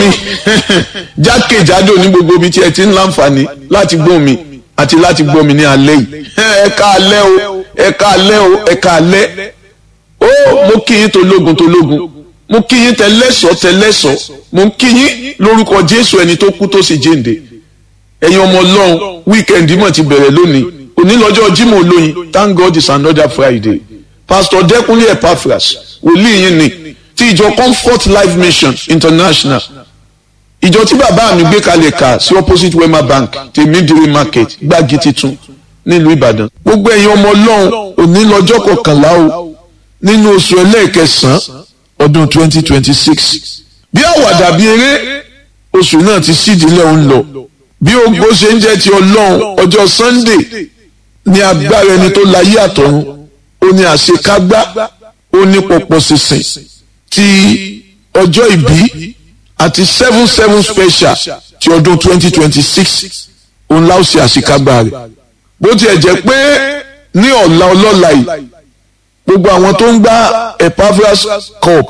mi jákèjádò ní gbogbo ibi tí ẹ ti ń láǹfààní láti gbọ́ mi àti láti gbọ́ mi ní alẹ́ yìí ẹ ká alẹ́ o ẹ ká alẹ́ o ẹ ká alẹ́ ó mo kí yín tológun tológun mo kí yín tẹlẹ́sọ̀ tẹlẹ́sọ̀ mo kí yín lórúkọ Jésù ẹni tó kú tó sì jíǹde ẹ̀yin ọmọ Ọlọ́run wíkẹ́ndì mọ̀ ti bẹ̀rẹ̀ lónìí òní lọ́jọ́ Jímọ̀ olóyin thank God it's another Friday Pastor Dẹ́kunlé Epaphras wòlíì yín ni ti ìjọ Comfort Life Mission International ìjọ tí bàbá mi gbé kalẹ̀ kà sí opposite Wema Bank tèmídìrí market gbági titun nílùú Ìbàdàn gbogbo ẹ̀yin ọmọ Ọlọ́run òní lọ́jọ́ kọkànlá o nínú oṣù ẹlẹ́ẹ̀kẹsàn-án ọdún twenty twenty six bí àwàdà bí eré oṣù náà ti sídìílẹ̀ ń lọ bí ogbó ṣe ń jẹ́ ti Ọlọ́run ọjọ́ Sunday ní agbára ẹni tó láyé àtọ̀run ó ní àṣekágbá ó ní pọ̀pọ̀ sísìn ti ọjọ́ ìbí àti seven seven special ti ọdún twenty twenty six òun láò ṣe àṣekágbá rẹ̀ bó tiẹ̀ jẹ́ pé ní ọ̀la ọlọ́la yìí gbogbo àwọn tó ń gbá Epaphras cup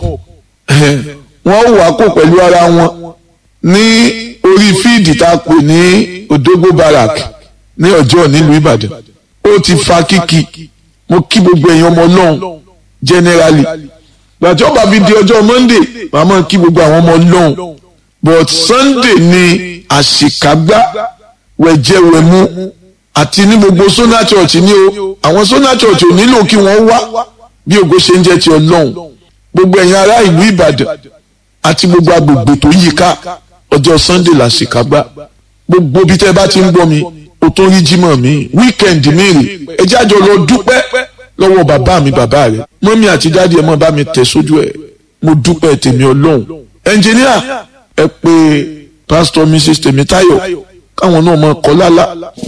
wọ́n wà kó pẹ̀lú ara wọn ní orí fíìdì tá a pè ní Odogbo Barrack ní ọjọ́ nílùú Ìbàdàn ó ti fa kíkì mo kí gbogbo èèyàn ọmọ Ọlọ́run generally gbàtí ọba fi di ọjọ́ Monday màá máa kí gbogbo àwọn ọmọ Ọlọ́run but Sunday ni àṣìkágbá wẹ̀jẹ̀wẹ̀mú àti ní gbogbo Sona Church ní o àwọn Sona Church ò nílò kí wọ́n wá bí ògo ṣe ń jẹ́ ti Ọlọ́run gbogbo ẹ̀yin ará ìlú Ìbàdàn àti gbogbo agbègbè tó yí ká ọjọ́ Sunday làṣìkágbá gbogbo bí tẹ́ bá ti ń gbọ́ mi o tó rí jímọ̀ mi wíkẹ̀ndì mi rè ẹ jájọ lọ dúpẹ́ lọ́wọ́ bàbá mi bàbá rẹ̀ mọ́mí àti dáàdi ẹ̀ mọ́ bá mi tẹ̀ sójú ẹ̀ mo dúpẹ́ tèmi ọlọ́run ẹnjìníà ẹ pé pásítọ̀ mrs tèmítáyọ̀ káwọn náà mọ kọ́ lálá